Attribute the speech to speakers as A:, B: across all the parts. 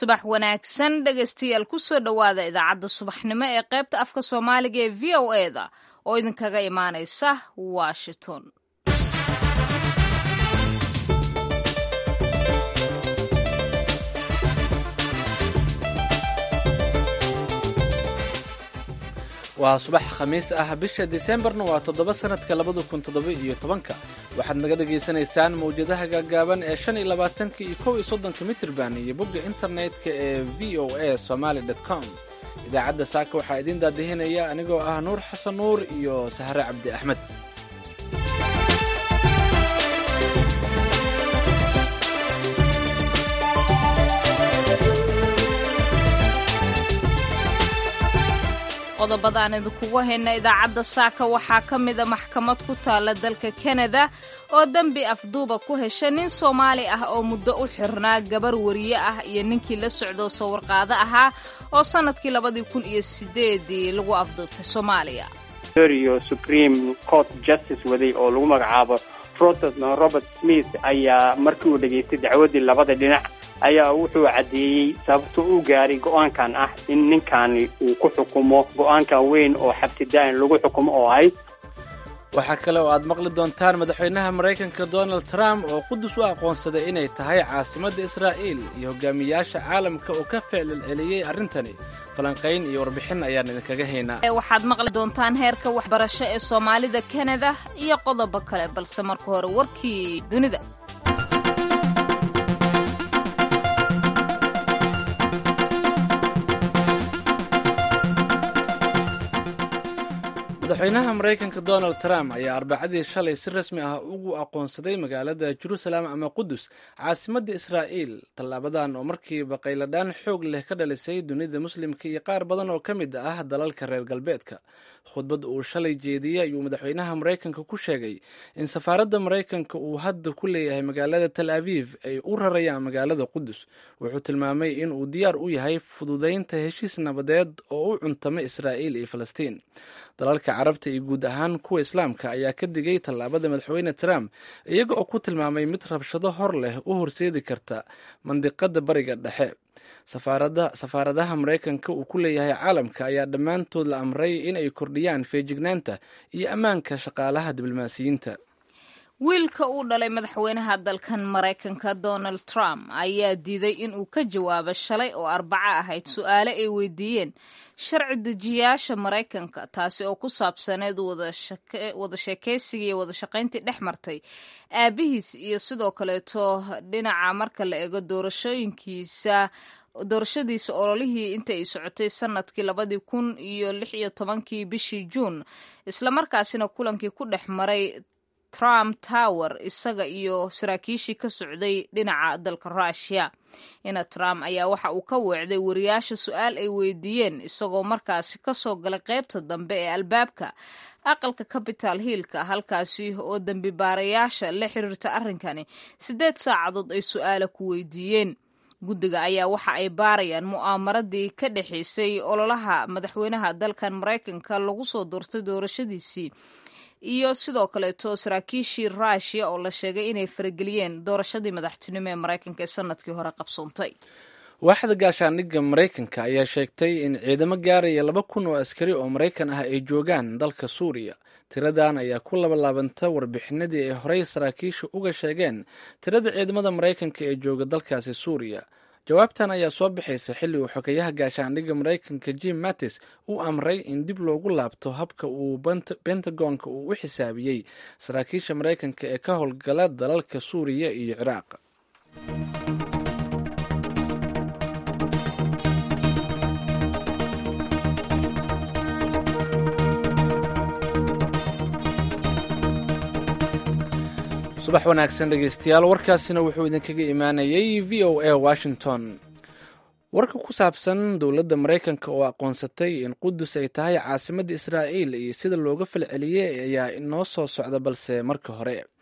A: subax wanaagsan dhegaystayaal kusoo dhowaada idaacadda subaxnimo ee qaybta afka soomaaliga ee v o e da oo idinkaga imaanaysa washington
B: waa subax khamiis ah bisha diseembarna waa toddoba sannadka labada kun toddoba iyo tobanka waxaad naga dhagaysanaysaan mawjadaha gaagaaban ee shan iyo labaatanka iyo kow iyo soddonka mitirban iyo bogga internetka ee v o a somaali dt com idaacadda saaka waxaa idiin daadihinaya anigoo ah nuur xasan nuur iyo sahre cabdi axmed
A: qodobadaan idinkugu hayna idaacadda saaka waxaa ka mida maxkamad ku taalla dalka kanada oo dembi afduuba ku hesha nin soomaali ah oo muddo u xirnaa gabar wariye ah iyo ninkii la socdo sawirqaado ahaa oo sannadkii labadii kun iyo sideedii lagu afduubtay soomaaliya
C: iyo supreme court justice waday oo lagu magacaabo protestant robert smith ayaa markii uu dhegaystay dacwaddii labada dhinac ayaa wuxuu caddeeyey sababto u gaaray go-aankan ah in ninkani uu ku xukumo go-aankan weyn oo xabsidaan lagu xukumo oo ahayd
B: waxaa kale oo aad maqli doontaan madaxweynaha maraykanka donald trump oo qudus u aqoonsaday inay tahay caasimadda israa'iil iyo hogaamiyaasha caalamka oo ka ficlil celiyey arrintani falanqayn iyo warbixin ayaan idinkaga haynaa
A: waxaad maqli doontaan heerka waxbarasho ee soomaalida kanada iyo qodobo kale balse marka hore warkii dunida
B: madaxweynaha maraykanka donald trump ayaa arbacadii shalay si rasmi ah ugu aqoonsaday magaalada jerusalem ama qudus caasimadda israa'iil tallaabadan oo markiiba qayladhaan xoog leh ka dhalisay dunida muslimka iyo qaar badan oo ka mid ah dalalka reer galbeedka khudbad uu shalay jeediyey ayuu madaxweynaha maraykanka ku sheegay in safaaradda maraykanka uu hadda ku leeyahay magaalada tel aviv ay u rarayaan magaalada qudus wuxuu tilmaamay in uu diyaar u yahay fududaynta heshiis nabadeed oo u cuntama israa'iil iyo falastiin dalalka carabta iyo guud ahaan kuwa islaamka ayaa ka digay tallaabada madaxweyne trump iyaga oo ku tilmaamay mid rabshado hor leh u horseedi karta mandiqada bariga dhexe safaaradaha maraykanka uu ku leeyahay caalamka ayaa dhammaantood la amray in ay kordhiyaan feejignaanta iyo ammaanka shaqaalaha diblomaasiyiinta
A: wiilka uu dhalay madaxweynaha dalkan maraykanka donald trump ayaa diiday inuu ka jawaabo shalay oo arbaco ahayd su-aale ay weydiiyeen sharci dejiyaasha maraykanka taasi oo ku saabsaneed wada sheekaysiga iyo wada shaqayntii dhex martay aabihiis iyo sidoo kaleeto dhinaca marka la eego doorashooyinkiisa doorashadiisa ololihii inta ay socotay sanadkii labadii kun iyo lix iyo tobankii bishii juun islamarkaasina kulankii ku dhex maray trump tower isaga iyo saraakiishii ka socday dhinaca dalka rushia ina trump ayaa waxa uu ka weecday wariyaasha su-aal ay weydiiyeen isagoo markaasi kasoo galay qaybta dambe ee albaabka aqalka capital hillka halkaasi oo dembi baarayaasha la xiriirta arrinkani siddeed saacadood ay su-aala ku weydiiyeen guddiga ayaa waxa ay baarayaan mu'aamaradii ka dhexaysay ololaha madaxweynaha dalkan maraykanka lagu soo doortay doorashadiisii iyo sidoo kaleeto saraakiishii rushia oo la sheegay inay farageliyeen doorashadii madaxtinimo ee maraykanka ee sanadkii hore qabsoontay
B: waaxda gaashaandhigga maraykanka ayaa sheegtay in ciidamo gaaraya laba kun oo askari oo maraykan ah ay joogaan dalka suuriya tiradan ayaa ku labalaabanta warbixinadii ay horey saraakiisha uga sheegeen tirada ciidamada maraykanka ee jooga dalkaasi suuriya jawaabtan ayaa soo bixaysa xilli uu xogeyaha gaashaandhigga maraykanka jim mattis u amray in dib loogu laabto habka uu bentagonka uu u xisaabiyey saraakiisha maraykanka ee ka howlgala dalalka suuriya iyo ciraaq subax wanaagsan dhegeystayaal warkaasina wuxuu idinkaga imaanayay v o a washington warka ku saabsan dowladda maraykanka oo aqoonsatay in qudus ay tahay caasimadda israa'iil iyo sida looga falceliyey ayaa inoo soo socda balse marka hore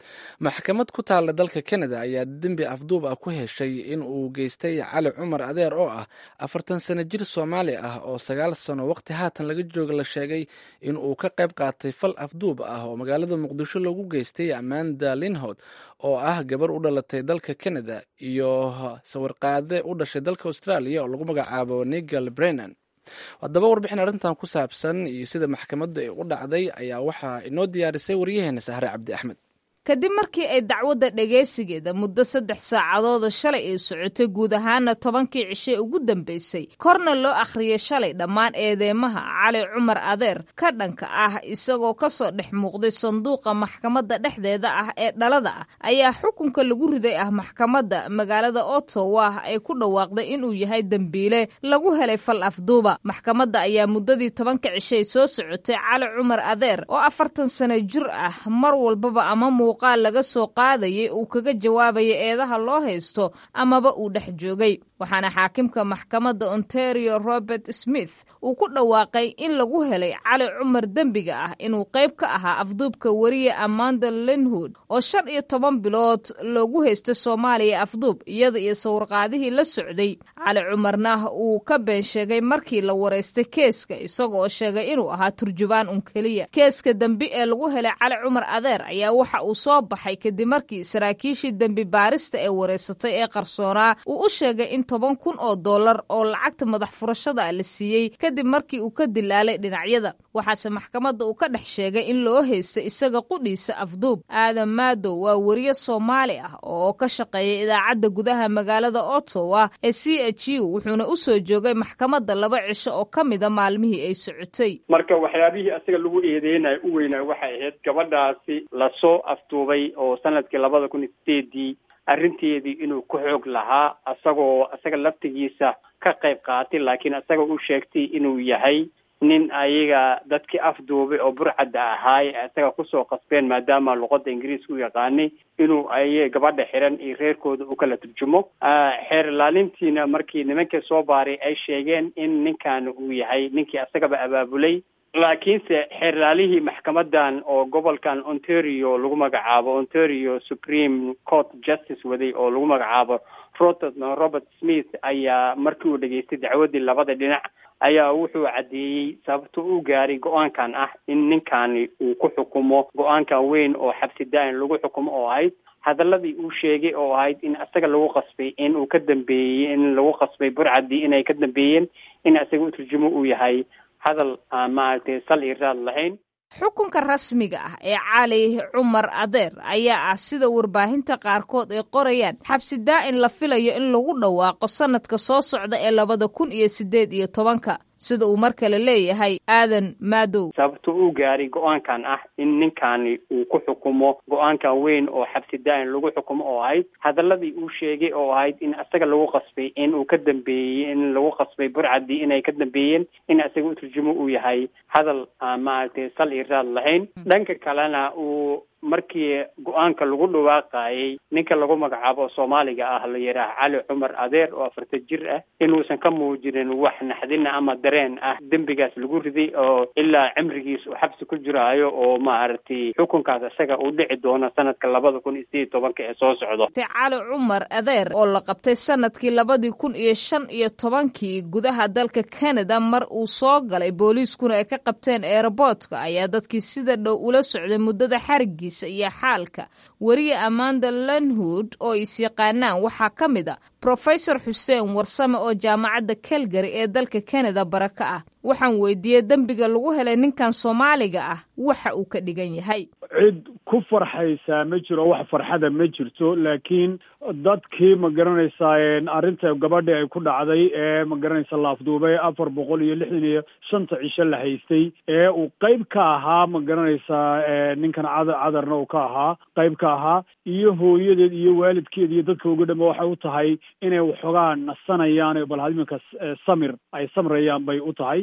B: maxkamad ku taalla dalka kanada ayaa dembi afduub ah ku heshay in uu geystay cali cumar adeer oo ah afartan sano jir soomaali ah oo sagaal sano waqti haatan laga jooga la sheegay in uu ka qayb qaatay fal afduub ah oo magaalada muqdisho lagu geystay amanda linhod oo ah gabar u dhalatay dalka kanada iyo sawirqaade u dhashay dalka australia oo lagu magacaabo nigel brennan haddaba warbixin arrintan ku saabsan iyo sida maxkamaddu ay u dhacday ayaa waxaa inoo diyaarisay waryaheena sahre cabdi axmed
A: kadib markii ay dacwadda dhagaysigeeda muddo saddex saacadooda shalay ay socotay guud ahaana tobankii cishe ugu dambeysay korna loo akhriyay shalay dhammaan eedeymaha cali cumar adeer ka dhanka ah isagoo kasoo dhex muuqday sanduuqa maxkamadda dhexdeeda ah ee dhalada ah ayaa xukunka lagu riday ah maxkamadda magaalada ottawa ay ku dhawaaqday inuu yahay dembiile lagu helay fal afduuba maxkamadda ayaa muddadii tobanka cishay soo socotay cali cumar adeer oo afartan sano jir ah mar walbaba ama qaal laga soo qaadayay uu kaga jawaabaya eedaha loo haysto amaba uu dhex joogay waxaana xaakimka maxkamadda ontario robert smith uu ku dhawaaqay in lagu helay cali cumar dembiga ah inuu qayb ka ahaa afduubka weriye amanda linwood oo shan iyo toban bilood loogu haystay soomaaliya afduub iyada iyo sawirqaadihii la socday cali cumarna uu ka been sheegay markii la waraystay keeska isagooo sheegay inuu ahaa turjubaan un keliya keeska dembi ee lagu helay cali cumar adeer ayaa waxa uu soo baxay kadib markii saraakiishii dembi baarista ee wareysatay ee qarsoonaa uu u sheegay in toban kun oo dollar oo lacagta madax furashada la siiyey kadib markii uu ka dilaalay dhinacyada waxaase maxkamadda uu ka dhex sheegay in loo haystay isaga qudhiisa afduub aadan maadow waa weriye soomaali ah oo ka shaqeeya idaacadda gudaha magaalada ottawa ee c h u wuxuuna u soo joogay maxkamadda laba cisho oo ka mida maalmihii ay socotay
C: marka waxyaabihii asaga lagu eedeynayo u weynaa waxay ahayd gabadhaasi lasoo afduubay oo sanadkii labada kun iyo sideedii arrinteedii inuu ku xoog lahaa asagoo isaga laftigiisa ka qayb qaatay laakiin isaga u sheegtay inuu yahay nin ayaga dadkii afduubay oo burcadda ahaay isaga kusoo qasbeen maadaama luqada ingiriiska u yaqaanay inuu ay gabadha xiran iyo reerkooda u kala turjumo xeer ilaalintiina markii nimankii soo baaray ay sheegeen in ninkan uu yahay ninkii isagaba abaabulay laakiinse xeerlaalihii maxkamadan oo gobolkan ontario lagu magacaabo ontario supreme court justice waday oo lagu magacaabo rotot robert smith ayaa markii uu dhageystay dacwadii labada dhinac ayaa wuxuu caddeeyey sababta u gaaray go-aankan ah in ninkani uu ku xukumo go-aankan weyn oo xabsi daa-in lagu xukumo oo ahayd hadaladii uu sheegay oo ahayd in isaga lagu qasbay in uu ka dambeeyey in lagu qasbay burcadii inay ka dambeeyeen in isaga u turjumo uu yahay hadal aan maaragtay sal iyo raad lahayn
A: xukunka rasmiga ah ee cali cumar adeer ayaa ah sida warbaahinta qaarkood ay qorayaan xabsi daa-in la filayo in lagu dhawaaqo sanadka soo socda ee labada kun iyo siddeed iyo tobanka sida uu mar kale leeyahay aadan maadow
C: sababta u gaaray go-aankan ah in ninkani uu ku xukumo go-aankan weyn oo xabsi daa-in lagu xukumo oo ahayd hadaladii uu sheegay oo ahayd in isaga lagu qasbay in uu ka dambeeyey in lagu qasbay burcadii inay ka dambeeyeen in isaga u turjumo uu yahay hadal aan maaragtay sal iyo raad lahayn dhanka kalena uu markii go-aanka lagu dhawaaqayay ninka lagu magacaabo soomaaliga ah la yidhaah cali cumar adeer oo afartan jir ah inuusan ka muujinin wax naxdina ama dareen ah dembigaas lagu riday oo ilaa cimrigiis uu xabsi ku jiraayo oo maaragtay xukunkaas isaga uu dhici doono sanadka labada kun iyo sideed tobanka ee soo socdo
A: cali cumar adeer oo la qabtay sanadkii labadii kun iyo shan iyo tobankii gudaha dalka canada mar uu soo galay booliiskuna ay ka qabteen eeraboortka ayaa dadkii sida dhow ula socday muddada xarigiis iyo xaalka weriye amanda lenhood oo is yaqaanaan waxaa ka mid a brofesor xuseen warsame oo jaamacadda calgary ee dalka canada bara ka ah waxaan weydiiyey dembiga lagu helay ninkan soomaaliga ah waxa uu ka dhigan yahay
D: cid ku farxaysaa ma jiro wax farxada ma jirto laakiin dadkii ma garanaysaa arrinta gabadhi ay ku dhacday ee ma garanaysa la afduubay afar boqol iyo lixdan iyo shanta cisho la haystay ee uu qayb ka ahaa ma garanaysaa ninkan cadar cadarna uu ka ahaa qayb ka ahaa iyo hooyadeed iyo waalidkeed iyo dadka uga dhama waxay u tahay inay waxoogaa nasanayaan bal iminka samir ay samrayaan bay u tahay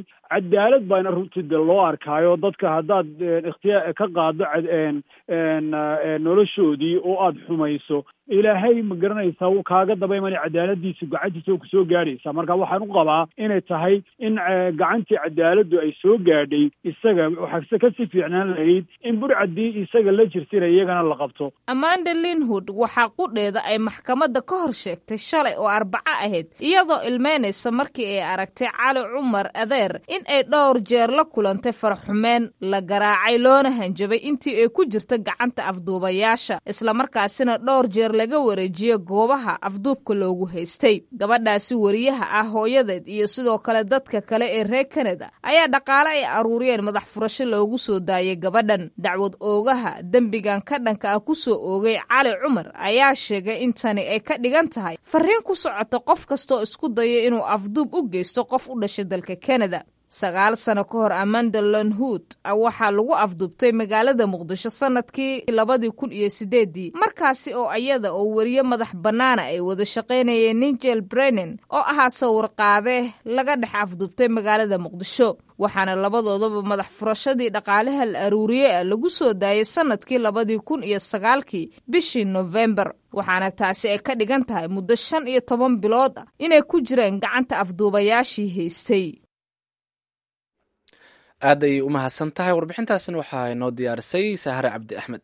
D: cadaalad baana runtii de loo arkaayo dadka haddaad ikhtiyaa ka qaado noloshoodii oo aada xumayso ilaahay ma garanaysaa wuu kaaga daba imanay cadaaladiisa gacantiisa oo kusoo gaadhaysa marka waxaan u qabaa inay tahay in gacantii cadaaladdu ay soo gaadhay isaga waxaase kasii fiicnaan lahayd in burcadii isaga la jirtayna iyagana la qabto
A: amanda linwood waxaa qudheeda ay maxkamadda ka hor sheegtay shalay oo arbaco ahayd iyadoo ilmeynaysa markii ay aragtay cali cumar adeer in ay dhowr jeer la kulantay farxumeen la garaacay loona hanjabay intii ay ku jirta gacanta afduubayaasha islamarkaasina dhowr jeer laga wareejiye goobaha afduubka loogu haystay gabadhaasi wariyaha ah hooyadeed iyo sidoo kale dadka kale ee reer kanada ayaa dhaqaale ay aruuriyeen madax furasho loogu soo daayay gabadhan dacwad oogaha dembigan ka dhanka ah ku soo oogay cali cumar ayaa sheegay in tani ay ka dhigan tahay fariin ku socota qof kastaoo isku daya inuu afduub u geysto qof u dhashay dalka kanada sagaal sano ka hor amanda lonhood waxaa lagu afduubtay magaalada muqdisho sanadkii labadii kun iyo sideedii markaasi oo iyada oo weriye madax bannaana ay wada shaqaynayeen nigel brennan oo ahaa sawirqaade laga dhex afduubtay magaalada muqdisho waxaana labadoodaba madax furashadii dhaqaalaha la aruuriye ah lagu soo daayay sanadkii labadii kun iyo sagaalkii bishii nofembar waxaana taasi ay ka dhigan tahay muddo shan iyo toban bilood ah inay ku jireen gacanta afduubayaashii haystay
B: aad ayay u mahadsan tahay warbixintaasina waxaa inoo diyaarisay sahare cabdi axmed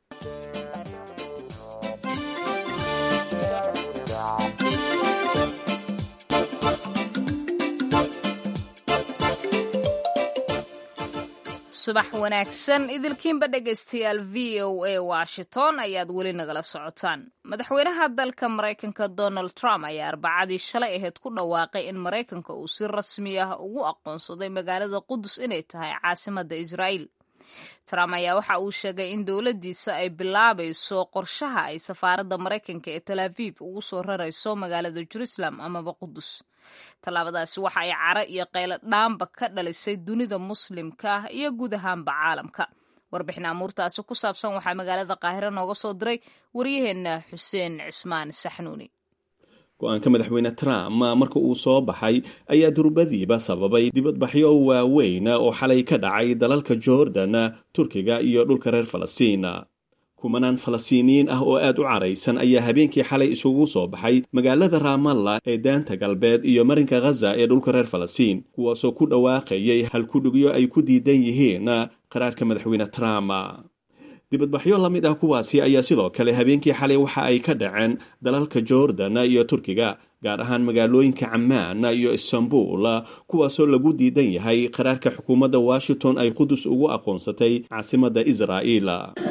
A: subax wanaagsan idilkiinba dhegaystayaal v o a washington ayaad weli nagala socotaan madaxweynaha dalka maraykanka donald trump ayaa arbacadii shalay ahayd ku dhawaaqay in maraykanka uu si rasmi ah ugu aqoonsaday magaalada qudus inay tahay caasimadda israa'iil trump ayaa waxa uu sheegay in dowladdiisa ay bilaabayso qorshaha ay safaaradda maraykanka ee tel aviv ugu soo rarayso magaalada jerusalem amaba qudus tallaabadaasi waxa ay caro iyo qaylo dhaamba ka dhalisay dunida muslimka ah iyo guud ahaanba caalamka warbixin amuurtaasi ku saabsan waxaa magaalada qaahiro nooga soo diray waryaheenna xuseen cismaan saxnuuni
E: go-aanka madaxweyne trump marka uu soo baxay ayaa durbadiiba sababay dibadbaxyo waaweyn oo xalay ka dhacay dalalka jordan turkiga iyo dhulka reer falastiin kumanaan falastiiniyiin ah oo aad u caraysan ayaa habeenkii xalay isugu soo baxay magaalada raamalla ee daanta galbeed iyo marinka khaza ee dhulka reer falastiin kuwaasoo ku dhawaaqayay halkudhigyo ay ku diidan yihiin qaraarka madaxweyne trump dibadbaxyo la mid ah kuwaasi ayaa sidoo kale habeenkii xalay waxa ay ka dhaceen dalalka jordan iyo turkiga gaar ahaan magaalooyinka camaan iyo istanbul kuwaasoo lagu diidan yahay qaraarka xukuumadda washington ay qudus ugu aqoonsatay caasimadda israa'iil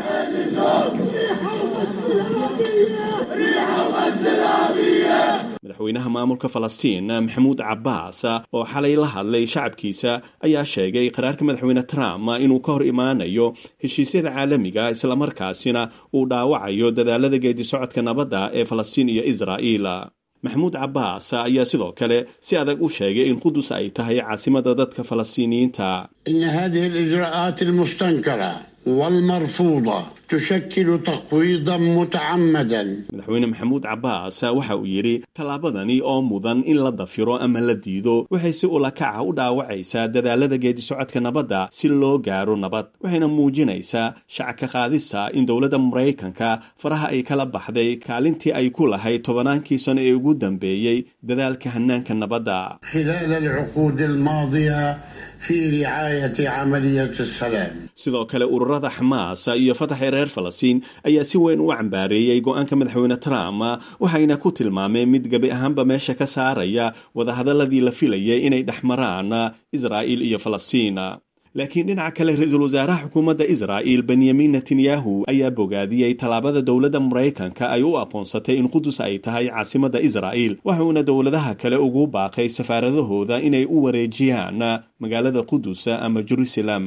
E: madaxweynaha maamulka falastiin maxamuud cabbaas oo xalay la hadlay shacabkiisa ayaa sheegay qaraarka madaxweyne trump inuu ka hor imaanayo heshiisyada caalamiga islamarkaasina uu dhaawacayo dadaalada geedi socodka nabadda ee falastiin iyo israa'iil maxamuud cabbaas ayaa sidoo kale si adag u sheegay in qudus ay tahay caasimada dadka falastiiniyiinta
F: ina hadihi alijraa'aat almustankara walmarfuuda tushakilu taqwiidan mutacamadan
E: madaxweyne maxamuud cabbaas waxa uu yidhi tallaabadani oo mudan in la dafiro ama la diido waxay si ulakaca u dhaawacaysaa dadaalada geedi socodka nabadda si loo gaaro nabad waxayna muujinaysaa shacabka qaadista in dowladda maraykanka faraha ay kala baxday kaalintii ay ku lahayd tobannaankii sano ee ugu dambeeyey dadaalka hanaanka nabadda
F: khilaal alcuquud almaadiya fi ricaayati camaliyat asalaam
E: sidoo kale ururada xamaas iyo fataxa reer falastiin ayaa si weyn u cambaareeyey go-aanka madaxweyne trump waxayna ku tilmaameen mid gebi ahaanba meesha ka saaraya wadahadaladii la filayay inay dhex maraan israa'iil iyo falastiin laakiin dhinaca kale ra-iisul wasaaraha xukuumadda israa'il benyamin netanyahu ayaa bogaadiyey tallaabada dowladda maraykanka ay u aqoonsatay in qudus ay tahay caasimadda israa'iil waxuuna dowladaha kale ugu baaqay safaaradahooda inay u wareejiyaan magaalada qudus ama jerusalem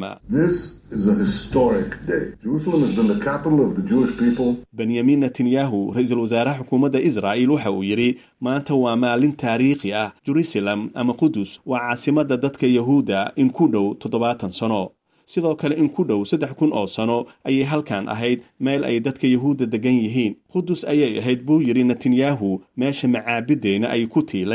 E: benyamin netanyahu ra-iisul wasaaraha xukuumadda israa'il waxa uu yidhi maanta waa maalin taariikhi ah jerusalem ama qudus waa caasimadda dadka yahuudda in ku dhow toddobaatan sano sidoo kale in ku dhow saddex kun oo sano ayay halkan ahayd meel ay dadka yahuudda degan yihiin qudus ayay ahayd buu yidhi netanyahu meesha macaabiddeenna ay ku tiilay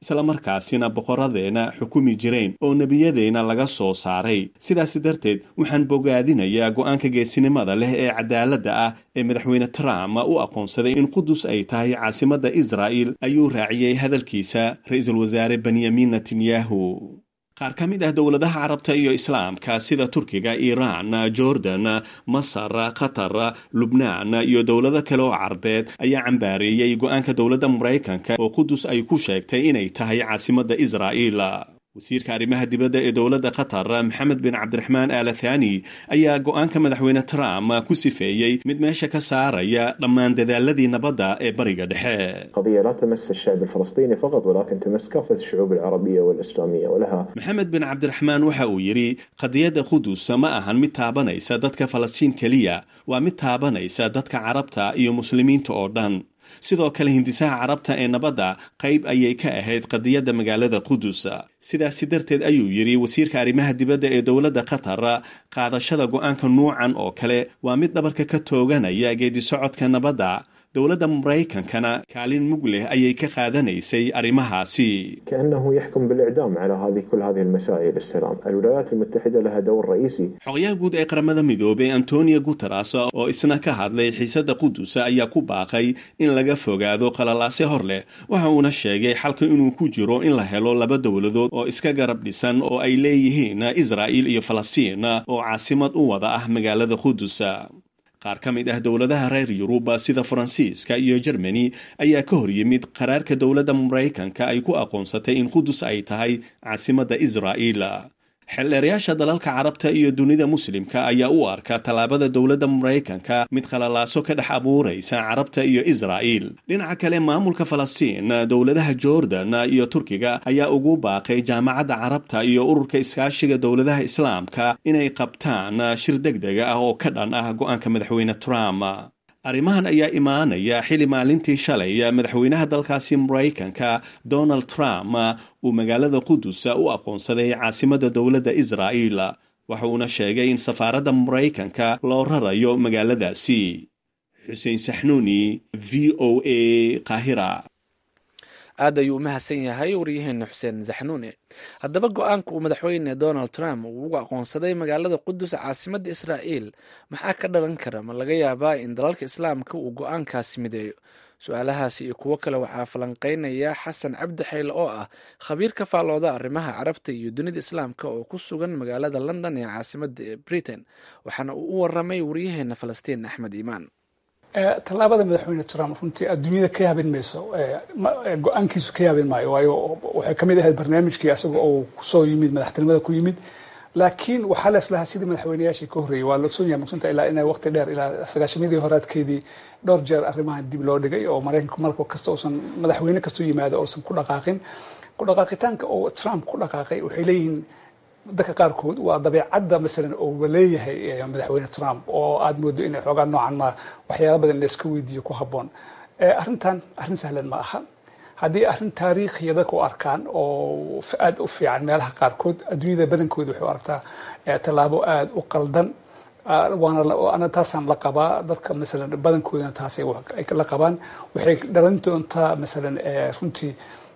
E: islamarkaasina boqoradeena xukumi jireen oo nebiyadeenna laga soo saaray sidaas darteed waxaan bogaadinayaa go-aanka geesinimada leh ee cadaaladda ah ee madaxweyne trump u aqoonsaday in qudus ay tahay caasimadda israa'il ayuu raaciyey hadalkiisa ra-iisul wasaare benyamin netanyahu qaar ka mid ah dowladaha carabta iyo islaamka sida turkiga iiraan jordan masar qatar lubnaan iyo dowlado kale oo carbeed ayaa cambaareeyey go-aanka dowladda maraykanka oo qudus ay ku sheegtay inay tahay caasimadda israa'iil wasiirka arrimaha dibadda ee dowladda qatar maxamed bin cabdiraxmaan aala thani ayaa go-aanka madaxweyne trump ku sifeeyey mid meesha ka saaraya dhammaan dadaaladii nabadda ee bariga dhexe
G: قضية لا تمس الشعب الفلسطيني فقط ولكن تمس كافة الشعوب العربية والإسلامية ولها
E: maxamed bin cabdiraxmaan waxa uu yidhi qadiyadda qudus ma ahan mid taabanaysa dadka falastiin keliya waa mid taabanaysa dadka carabta iyo muslimiinta oo dhan sidoo kale hindisaha carabta ee nabadda qayb ayay ka ahayd qadiyadda magaalada qudus sidaasi darteed ayuu yidhi wasiirka arrimaha dibadda ee dowladda qatar qaadashada go-aanka nuucan oo kale waa mid dhabarka ka tooganaya geedi socodka nabadda dowladda maraykankana kaalin mug leh ayay ka qaadanaysay arrimahaasi
G: كأنه يحكم بالإعدام على هذه كل هذه المسائل السلام الولايات المتحدة لها دور رئيسي
E: xogayaha guud ee qaramada midoobay antonio guteres oo isna ka hadlay xiisadda qudus ayaa ku baaqay in laga fogaado qalalaase hor leh waxa uuna sheegay xalka inuu ku jiro in la helo laba dowladood oo iska garab dhisan oo ay leeyihiin israa'il iyo falastiin oo caasimad u wada ah magaalada qudus qaar ka mid ah dowladaha reer yurub sida faransiiska iyo jermani ayaa ka hor yimid qaraarka dowladda maraykanka ay ku aqoonsatay in qudus ay tahay caasimadda israa'iil xeldheerayaasha dalalka carabta iyo dunida muslimka ayaa u arka tallaabada dowladda maraykanka mid qalalaaso ka dhex abuuraysa carabta iyo israa'iil dhinaca kale maamulka falastiin dowladaha jordan iyo turkiga ayaa ugu baaqay jaamacadda carabta iyo ururka iskaashiga dowladaha islaamka inay qabtaan shir deg dega ah oo ka dhan ah go-aanka madaxweyne trump arrimahan ayaa imaanaya xili maalintii shalay madaxweynaha dalkaasi maraykanka donald trump uu magaalada qudus u aqoonsaday caasimadda dowladda israa'iil waxa uuna sheegay in safaaradda maraykanka loo rarayo magaaladaasi xuseen saxnuuni v o a qaahira
B: aad ayuu u mahadsan yahay waryaheena xuseen zaxnuune haddaba go-aanka uu madaxweyne donald trump uu ugu aqoonsaday magaalada qudus caasimadda israa'iil maxaa ka dhalan kara ma laga yaabaa in dalalka islaamka uu go-aankaasi mideeyo su-aalahaasi iyo kuwo kale waxaa falanqeynaya xasan cabdi xayle oo ah khabiir ka faallooda arrimaha carabta iyo dunida islaamka oo ku sugan magaalada london ee caasimadda britain waxaana uu u waramay waryaheena falastiin axmed iimaan
H: tallaabada madaxweyne trump runtii adduunyada ka yaabin mayso go-aankiisu ka yaabin maayo waayo waxay kamid ahayd barnaamijkii asaga oo kusoo yimid madaxtinimada ku yimid laakiin waxaa la islahaa sidii madaxweynayaashii ka horreeyey waa logsoon yahay magsanta ilaa inay waqti dheer ilaa sagaashamadii horaadkeedii dhowr jeer arrimahan dib loo dhigay oo maraykanku marka kasta uusan madaxweyne kastoo yimaado uusan ku dhaqaaqin ku dhaqaaqitaanka oo trump ku dhaqaaqay waxay leeyihiin dadka qaarkood waa dabeecadda masalan oo leeyahay madaxweyne trump oo aada moodo inay xoogaa noocan ma waxyaala badan layska weydiiyo ku habboon arrintan arrin sahlan ma aha haddii arrin taariikhiya dadka u arkaan oo aada u fiican meelaha qaarkood adduunyada badankooda waxay u aragtaa tallaabo aada u qaldan waana taasaan la qabaa dadka masalan badankoodana taasay la qabaan waxay dhalan doontaa masalan runtii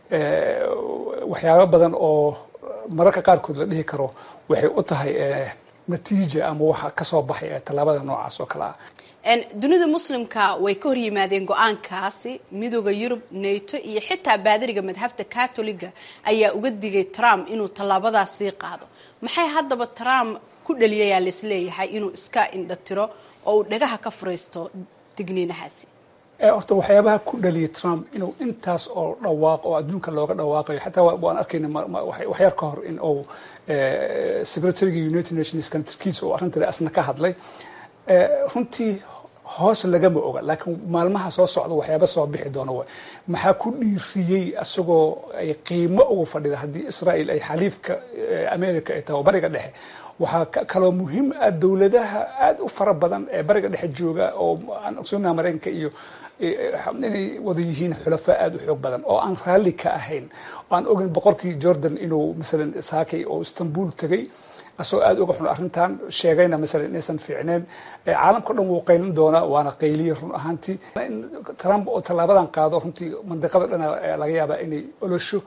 H: waxyaaba badan oo mararka qaarkood la dhihi karo waxay u tahay natiija ama waxa kasoo baxay tallaabada noocaas oo kale ah
I: dunida muslimka way ka hor yimaadeen go-aankaasi midooda yurub nato iyo xitaa baadariga madhabta catoliga ayaa uga digay trump inuu tallaabadaas sii qaado maxay haddaba trump ku dhaliyayaa laisleeyahay inuu iska indhatiro oo uu dhagaha ka furaysto digniinahaasi
H: horta waxyaabaha ku dhaliyay trump inuu intaas oo dhawaaq oo adduunka looga dhawaaqayo xataa waan arkayna waxyar ka hor in uu secretariga united nations kantarkiisa oo arrintan asna ka hadlay runtii hoos lagama oga laakiin maalmaha soo socda waxyaaba soo bixi doona way maxaa ku dhiiriyey isagoo ay qiimo uga fadhida haddii israel ay xaliifka america ay tahay oo bariga dhexe waxaa kaloo muhiim ah dowladaha aada u fara badan ee bariga dhexe jooga oo aan ogsoonaha maraykanka iyo inay wada yihiin xulafaa aada u xoog badan oo aan raalli ka ahayn oo aan ogin boqorkii jordan inuu masalan saakay oo istanbul tegay asagoo aada uga xun arrintan sheegayna masalan inaysan fiicneen caalamka o dhan wuu qaylin doonaa waana qayliya run ahaantii in trump oo tallaabadan qaado runtii mandiqada dhana laga yaabaa inay olosho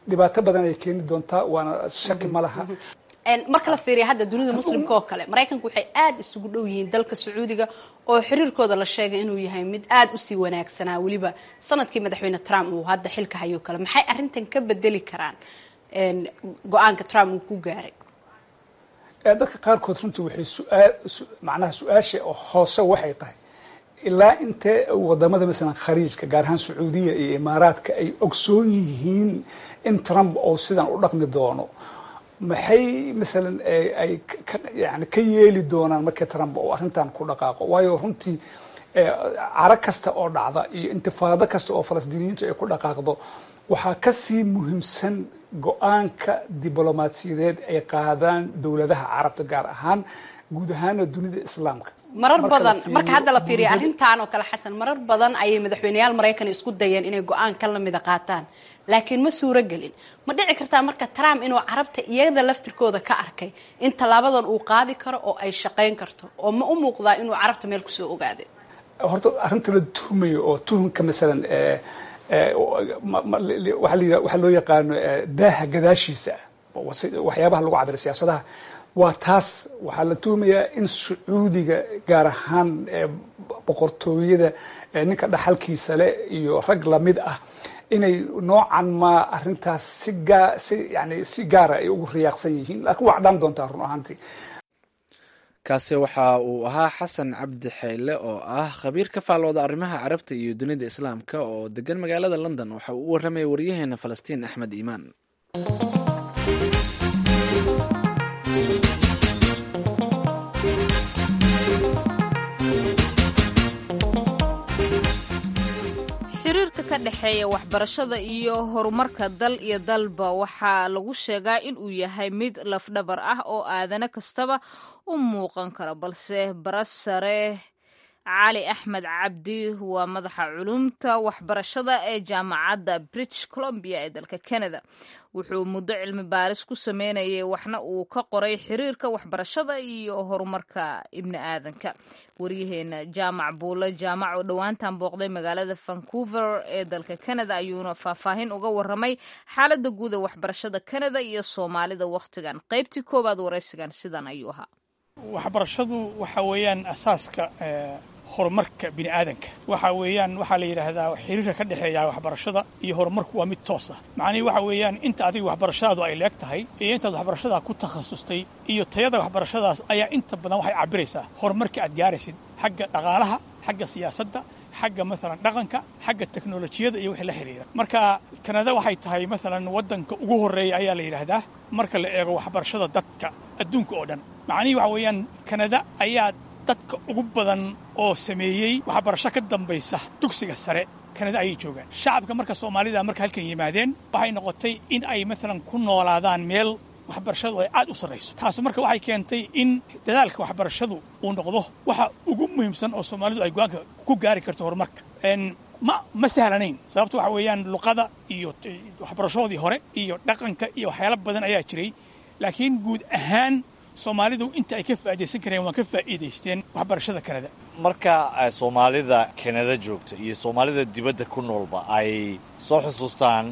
H: dhibaato badan ay keeni doontaa waana shaki ma laha
I: marka la fiiriya hadda dunida muslimka oo kale maraykanku waxay aada isugu dhow yihiin dalka sacuudiga oo xiriirkooda la sheegay inuu yahay mid aada usii wanaagsanaa weliba sanadkii madaxweyne trump uu hadda xilka hayo kale maxay arrintan ka bedeli karaan go-aanka trump uu ku gaaray
H: dadka qaarkood runtii waxay suaal macnaha su-aasha hoose waxay tahay ilaa intee wadamada masalan khariijka gaar ahaan sacuudiya iyo imaaraadka ay ogsoon yihiin in trump oo sidan u dhaqmi doono maxay masalan ay yani ka yeeli doonaan markii trump oo arrintan ku dhaqaaqo waayo runtii caro kasta oo dhacda iyo intifaado kasta oo falastiiniyiintu ay ku dhaqaaqdo waxaa kasii muhiimsan go-aanka diblomaasiyadeed ay qaadaan dowladaha carabta gaar ahaan guud ahaana dunida islaamka
I: marar badan marka hadda la fiiriya arrintan oo kale xasan marar badan ayay madaxweyneyaal maraykan isku dayeen inay go-aan ka lamida qaataan laakiin ma suuro gelin ma dhici kartaa marka trump inuu carabta iyada laftirkooda ka arkay in tallaabadan uu qaadi karo oo ay shaqayn karto oo ma u muuqdaa inuu carabta meel kusoo ogaaday
H: horta arrinta la tuhmayo oo tuhunka masalan waxaa loo yaqaano daaha gadaashiisa waxyaabaha lagu cabira siyaasadaha waa taas waxaa la tuhmayaa in sacuudiga gaar ahaan boqortooyada ninka dhaxalkiisa leh iyo rag lamid ah inay noocan ma arrintaas si gaa si yani si gaara ay ugu riyaaqsan yihiin laakiin waa cadhaan doontaa run ahaantii
B: kaasi waxa uu ahaa xasan cabdi xeyle oo ah khabiir ka faallooda arrimaha carabta iyo dunida islaamka oo degan magaalada london waxa uu u warramaya waryaheena falastiin axmed iimaan
A: xiriirka ka dhexeeya waxbarashada iyo horumarka dal iyo dalba waxaa lagu sheegaa in uu yahay mid lafdhabar ah oo aadane kastaba u muuqan karo balse barasare cali axmed cabdi waa madaxa culumta waxbarashada ee jaamacadda british columbia ee dalka canada wuxuu muddo cilmi baaris ku sameynayay waxna uu ka qoray xiriirka waxbarashada iyo horumarka ibni aadanka waryaheena jaamac buule jaamac oo dhowaantan booqday magaalada vancouver ee dalka canada ayuuna faahfaahin uga waramay xaalada guud ee waxbarashada canada iyo soomaalida wakhtigan qaybtii koowaad waraysigan sidan ayuu ahaa
J: waxbarashadu waxa weeyaan asaaska horumarka bini aadanka waxa weeyaan waxaa la yidhaahdaa xiriirka ka dhexeeya waxbarashada iyo horumarku waa mid toos ah macnihi waxa weeyaan inta adiga waxbarashadaadu ay leeg tahay iyo intaad waxbarashadaa ku takhasustay iyo tayada waxbarashadaas ayaa inta badan waxay cabiraysaa horumarka aad gaaraysid xagga dhaqaalaha xagga siyaasadda xagga maalan dhaqanka xagga teknolojiyada iyo wixii la xidhiira marka kanada waxay tahay maalan waddanka ugu horreeya ayaa la yidhaahdaa marka la eego waxbarashada dadka adduunka oo dhan macnihii waxa weeyaan kanada ayaa dadka ugu badan oo sameeyey waxbarasho ka dambaysa dugsiga sare kanada ayay joogaan shacabka marka soomaalida marka halkan yimaadeen waxay noqotay in ay maalan ku noolaadaan meel waxbarashadu ay aad u sarrayso taas marka waxay keentay in dadaalka waxbarashadu uu noqdo waxa ugu muhiimsan oo soomaalidu ay go-aanka ku gaari karto horumarka ma ma sahlanayn sababto waxa weeyaan luqada iyo waxbarashadoodii hore iyo dhaqanka iyo waxyaalo badan ayaa jiray laakiin guud ahaan soomaalidu inta ay ka faa'iidaysan kareen waa ka faa'iidaysteen waxbarashada kanada
K: marka soomaalida kanada joogta iyo soomaalida dibadda ku noolba ay soo xusuustaan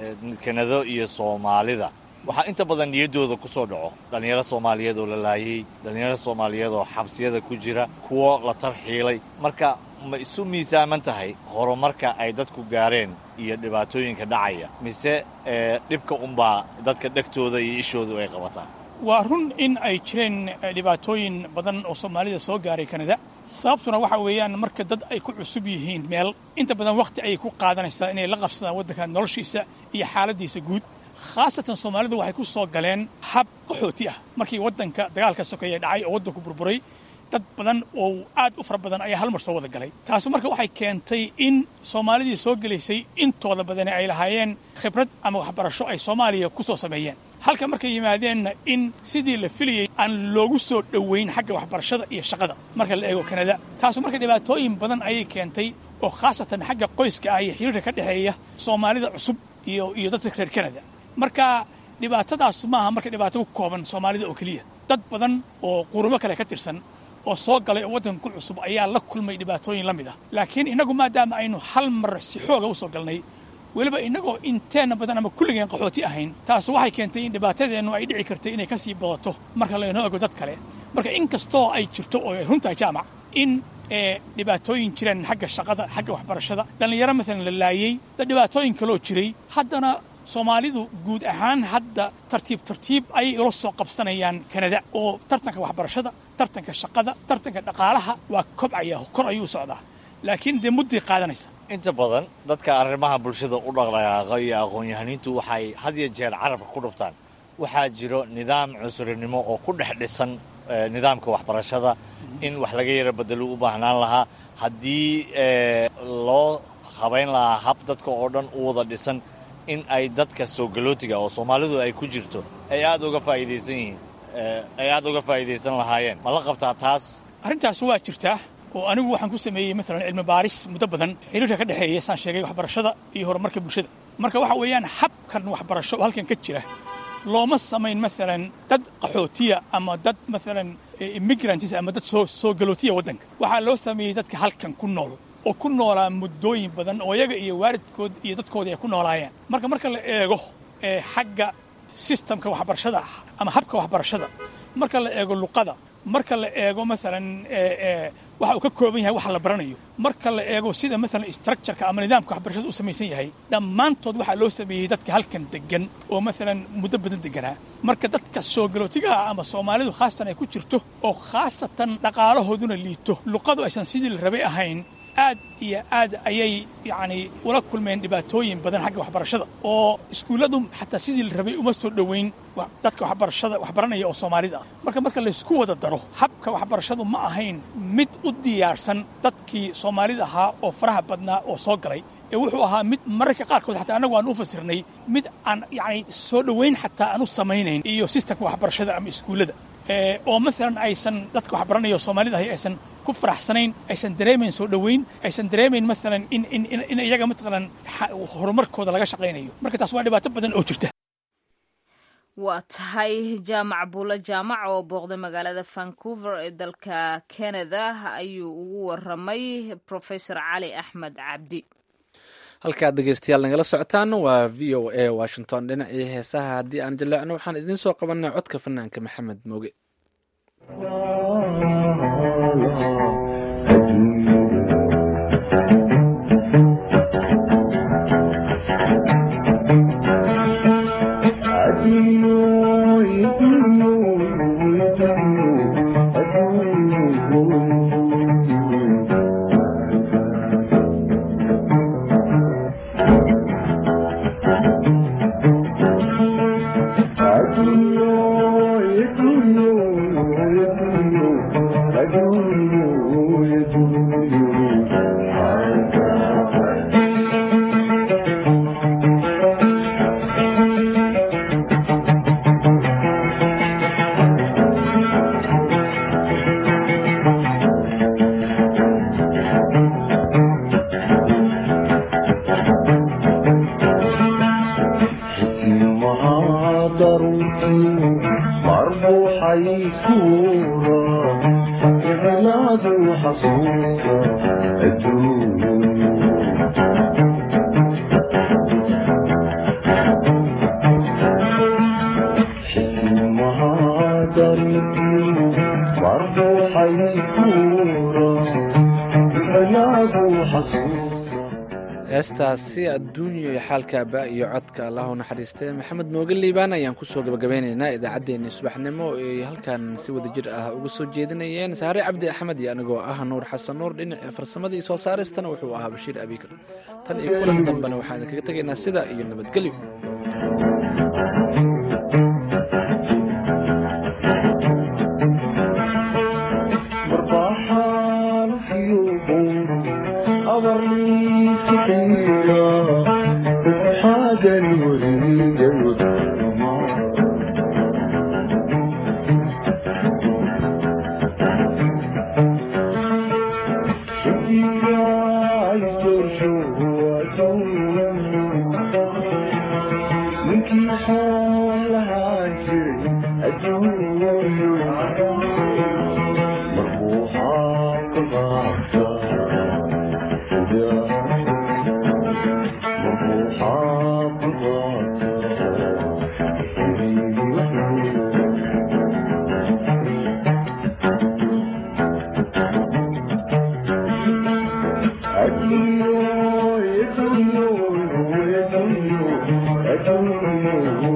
K: kanado iyo soomaalida waxaa inta badan niyaddooda ku soo dhaco dhallinyaro soomaaliyeed oo la laayay dhallinyaro soomaaliyeed oo xabsiyada ku jira kuwo la tarxiilay marka ma isu miisaaman tahay horumarka ay dadku gaareen iyo dhibaatooyinka dhacaya mise dhibka unbaa dadka dhegtooda iyo ishoodu ay qabataan
J: waa run in ay jireen dhibaatooyin badan oo soomaalida soo gaaray kanada sababtuna waxa weeyaan marka dad ay ku cusub yihiin meel inta badan wakhti ayay ku qaadanaysaa inay la qabsadaan waddanka noloshiisa iyo xaaladiisa guud khaasatan soomaalidu waxay ku soo galeen hab qaxooti ah markii waddanka dagaalka sokeeye dhacay oo waddanku burburay dad badan oo aad u fara badan ayaa hal mar soo wada galay taasi marka waxay keentay in soomaalidii soo gelaysay intooda badani ay lahaayeen khibrad ama waxbarasho ay soomaaliya ku soo sameeyeen halka markay yimaadeenna in sidii la filayey aan loogu soo dhowayn xagga waxbarashada iyo shaqada marka la eego kanada taasu marka dhibaatooyin badan ayay keentay oo khaasatan xagga qoyska ah iyo xiriirka ka dhexeeya soomaalida cusub iyo iyo dadka reer kanada marka dhibaatadaas maaha marka dhibaato ku kooban soomaalida oo keliya dad badan oo qurumo kale ka tirsan oo soo galay oo waddanka ku cusub ayaa la kulmay dhibaatooyin la mid ah laakiin innagu maadaama aynu hal mar si xooga u soo galnay weliba innagoo inteenna badan ama kulligeen qaxooti ahayn taas waxay keentay in dhibaatadeennu ay dhici kartay inay ka sii badato marka laynoo ego dad kale marka in kastoo ay jirto oo ay runtahay jaamac in dhibaatooyin jireen xagga shaqada xagga waxbarashada dhallinyaro maalan la laayey dad dhibaatooyin kaloo jiray haddana soomaalidu guud ahaan hadda tartiib tartiib ayay ula soo qabsanayaan kanada oo tartanka waxbarashada tartanka shaqada tartanka dhaqaalaha waa kobcaya kor ayuu socdaa laakiin dee mudday qaadanaysa
K: inta badan dadka arrimaha bulshada u dhaqdhaqaaqa iyo aqoon-yahaniintu waxay had iyo jeer carabka ku dhuftaan waxaa jiro nidaam cunsurinimo oo ku dhex dhisan nidaamka waxbarashada in wax laga yara bedelo u baahnaan lahaa haddii loo habayn lahaa hab dadka oo dhan u wada dhisan in ay dadka soo galootiga oo soomaalidu ay ku jirto ay aad uga faa'idaysan yihiin ay aad uga faa'idaysan lahaayeen ma la qabtaa taas
J: arrintaas waa jirtaa oo anigu waxaan ku sameeyey maalan cilmi baaris muddo badan xiriirka ka dhexeeya saan sheegay waxbarashada iyo horumarka bulshada marka waxa weeyaan habkan waxbarasho oo halkan ka jira looma samayn maalan dad qaxootiya ama dad maalan immigrants ama dad soo soo galootiya waddanka waxaa loo sameeyey dadka halkan ku nool oo ku noolaa muddooyin badan oo iyaga iyo waalidkood iyo dadkoodii ay ku noolaayeen marka marka la eego xagga sistamka waxbarashada ama habka waxbarashada marka la eego luqada marka la eego maalan waxa uu ka kooban yahay waxa la baranayo marka la eego sida maalan structureka ama nidaamka waxbarashada u samaysan yahay dhammaantood waxaa loo sameeyey dadka halkan degan oo maalan muddo badan deganaa marka dadka soo galootigaha ama soomaalidu khaasatan ay ku jirto oo khaasatan dhaqaalahooduna liito luqadu aysan sidii la rabay ahayn aad iyo aad ayay yacni ula kulmeen dhibaatooyin badan xagga waxbarashada oo iskuulladu xataa sidii la rabay uma soo dhoweyn dadka waxbarashada waxbaranaya oo soomaalida ah marka marka laysku wada daro habka waxbarashadu ma ahayn mid u diyaarsan dadkii soomaalida ahaa oo faraha badnaa oo soo galay ee wuxuu ahaa mid mararka qaarkood xataa annagu aan u fasirnay mid aan yacni soo dhoweyn xataa aan u samaynayn iyo sistamka waxbarashada ama iskuullada oo maalan aysan dadka waxbaranaya oo soomaalida ahi aysan ku faraxsanayn aysan dareemayn soo dhoweyn aysan dareemayn maalan in in in iyaga matalan horumarkooda laga shaqaynayo marka taas waa dhibaato badan oo jirta
A: waa tahay jaamac buulo jaamac oo booqday magaalada vancouver ee dalka canada ayuu ugu waramay profesor cali axmed cabdi
B: halkaad dhegeystayaal nagala socotaan waa v o a washington dhinacii heesaha haddii aan jaleecno waxaan idiin soo qabanay codka fanaanka maxamed mooge heestaasi adduunyo iyo xaalkaaba iyo codka allah u naxariistay maxamed mooge liibaan ayaan kusoo gabagabeynaynaa idaacaddeenii subaxnimo ay halkan si wada jir ah uga soo jeedinayeen saare cabdi axmed iyo anigoo ah nuur xasan nuur dhinaca farsamada iyo soo saaristana wuxuu ahaa bashiir abiikar tan iyo kulan dambena waxaan idinkaga tegaynaa sida iyo nabadgelyo
F: مربوحة
L: الرجوع